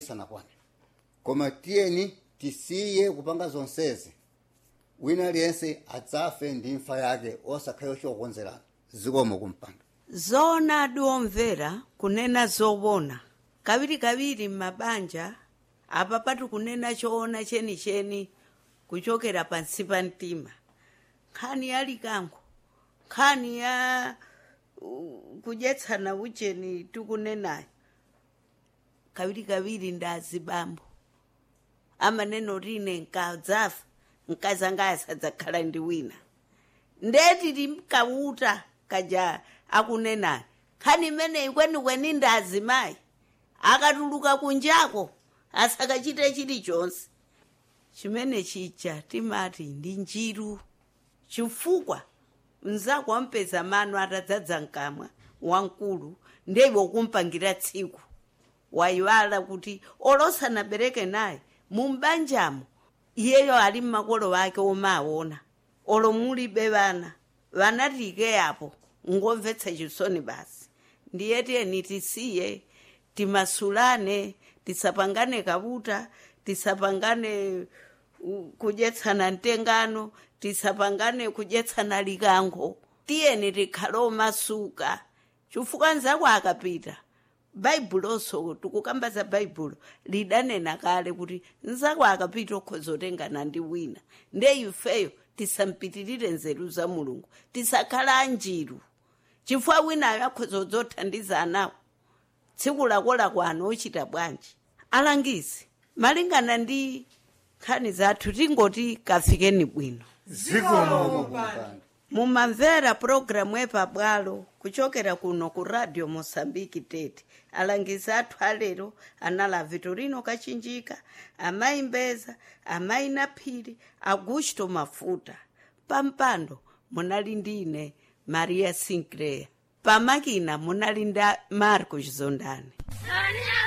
sanakwane koma tiyeni tisiye kupanga zonsezi wina aliyense adzafe ndi imfa yake osakhale chokonzerana zikomo kumpanda zoonadi omvera kunena zowona kawirikawiri m'mabanja apa pati kunena choona chenicheni kuchokera pansi pa mtima nkhani ya likango nkhani ya uh, kudyetsana ucheni tikunenayo kawirikawiri ndazibambo amaneno rine nkadzafa mkazi anga asadzakhala ndi wina ndeti timkauta kaja akunenayo nkhani imeneyi kwenikweni ndi azimayi akatuluka kunjako asakachite chilichonse chimene chija timati ndi njiru chifukwa mnzako wampeza mano atadzadza mkamwa wamkulu ndeiwe kumpangira tsiku wayiwala kuti olosanabereke naye mumbanjamo iyeyo ali mmakolo wake omaona olo mulibe vana vana tike apo ngomvetsa chisoni basi ndiye tiyeni tisiye timasulane tisapangane kabuta tisapangane uh, kudyetsana mtengano tisapangane kudyetsana likango tiyeni tikhale omasuka chifukwa nzako akapita baibuloso tikukamba za baibulo lidanena kale kuti nzako akapita okhozotengana ndi wina nde ifeyo tisampitirire nzeru za mulungu tisakhala anjiru chifukwa winayo akhozodzothandiza anawo tsiku lakolako ano ochita bwanji alangizi malingana ndi nkhani zathu tingoti kafikeni bwino zikomo kumpanda mumamvera pulogalamu epabwalo kuchokera kuno ku radio mosambiki tete alangizi athu alero anali vitorino kachinjika amayi mbeza amayi naphiri augusto mafuta pampando munali ndine maria sinclair pamakina munali nda marco chizondani